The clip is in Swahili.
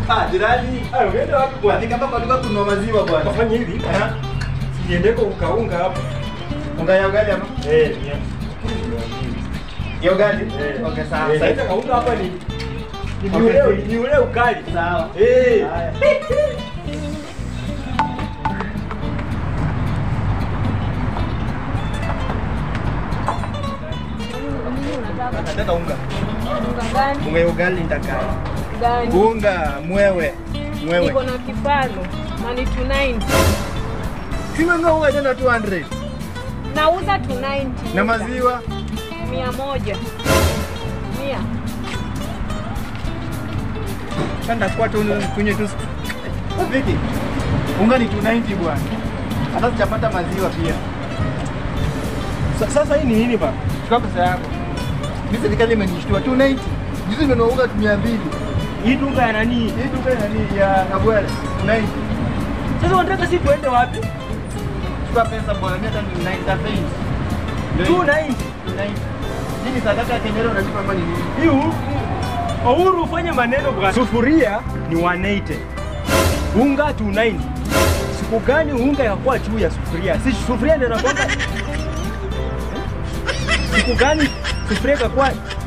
Ah, jirani. Ah, umeenda wapi bwana? Nafika hapa kwa duka kununua maziwa bwana. Wafanye hivi. Aha. Niendeko ukaunga hapa. Unga ya ugali hapa? Eh, ni Ya ugali? Eh. Okay, sawa. Eh, Sasa kaunga hapa ni ni Okay. ule ni ule ukali. Sawa. Eh. Haya. Nataka unga. Unga gani? Unga ya ugali nitakaa. Gani? Unga mwewe. Mwewe. Niko na kifano na ni 290. Sima unga tena 200. Nauza 290. Na maziwa mia moja. Mia. Chanda kwa tu kunywe tu. Viki. Unga ni 290 bwana. Hata sijapata maziwa pia. Sa- Sasa hii ni nini bana? Chukua pesa yako. Mimi serikali imenishtua 290. Juzi nimenunua unga 200. Hii dunga ya nani? Hii duka ya nani ya Kabwele. 290. Sasa unataka si tuende wapi? Chukua pesa bwana, mimi hata 90 290. 290. Hii ni sadaka ya Kenya leo unalipa ama ni nini? Hii hu- Uhuru ufanye maneno bwana. Sufuria ni 180. Unga 290. Siku gani unga yakuwa juu ya sufuria? Si sufuria ndio inakuwa Siku gani sufuria ikakuwa